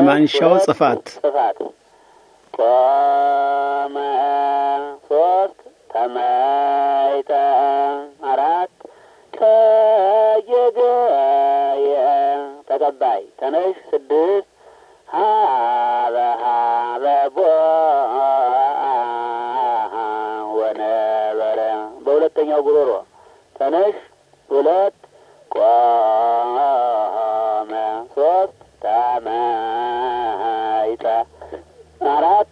የማንሻው ሁለት ጽፋት ጽፋት ቆመ ሶስት ተመይጠ አራት ተየገየ ተቀባይ ተነሽ ስድስት ሀበ ሀበ ቦ ወነበረ በሁለተኛው ጉሮሮ ተነሽ ሁለት ቆመ ሶስት ተመይጠ አራት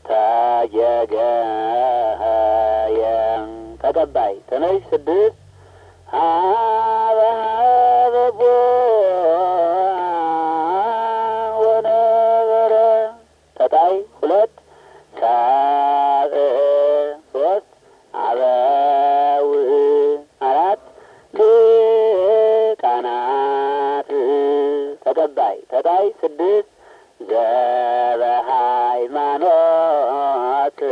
ተየገየ ተቀባይ ተነሽ ስድስት ሀበ ሀበ ቦ ወነበረ ተጣይ ሁለት ሰብእ ሶስት አበው አራት ሊቃናት ተቀባይ ተጣይ ስድስት ዘበ ሃይማኖት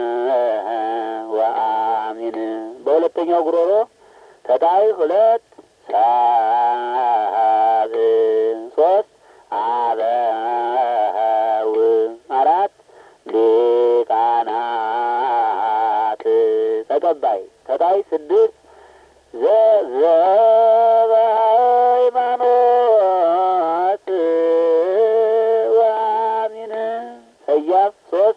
ወአሚን በሁለተኛው ጉሮሮ ተጣይ ሁለት ሰብእ ሶስት አበው አራት ሊቃናት ተቀባይ ተጣይ ስድስት ዘዘበ ሃይማኖት ወአሚን ሰያፍ ሶስት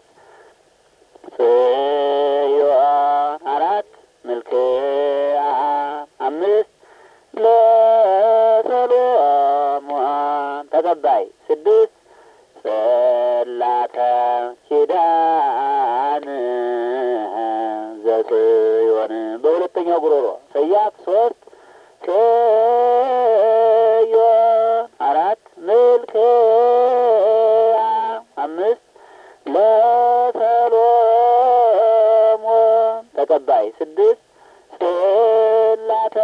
ጽዮን አራት ምልክዓ አምስት ለሰሎሞን ተቀባይ ስድስት ጽላተ ኪዳን ዘጽዮን በሁለተኛው ጉሮሮ ሰያፍ ሶስት ጽዮን አራት ምልክዓ አምስት ለሰሎሞን ተቀባይ ስድስት ጽላተ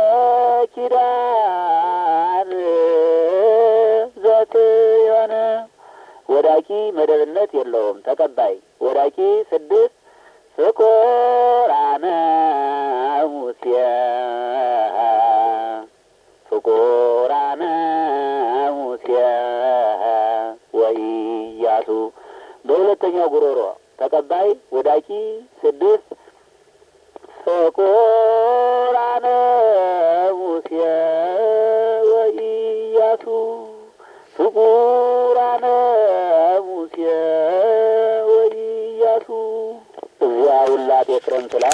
ኪዳን ዘጽዮን ወዳቂ መደብነት የለውም። ተቀባይ ወዳቂ ስድስት ፍቁራነ ሙሴ ፍቁራነ ሙሴ ወኢያሱ በሁለተኛው ጉሮሮ ተቀባይ ወዳቂ ስድስት ፍቁራነ ሙሴ ወኢያሱ ፍቁራነ ሙሴ ወኢያሱ እዚያ ውላቴ ክረምት ላይ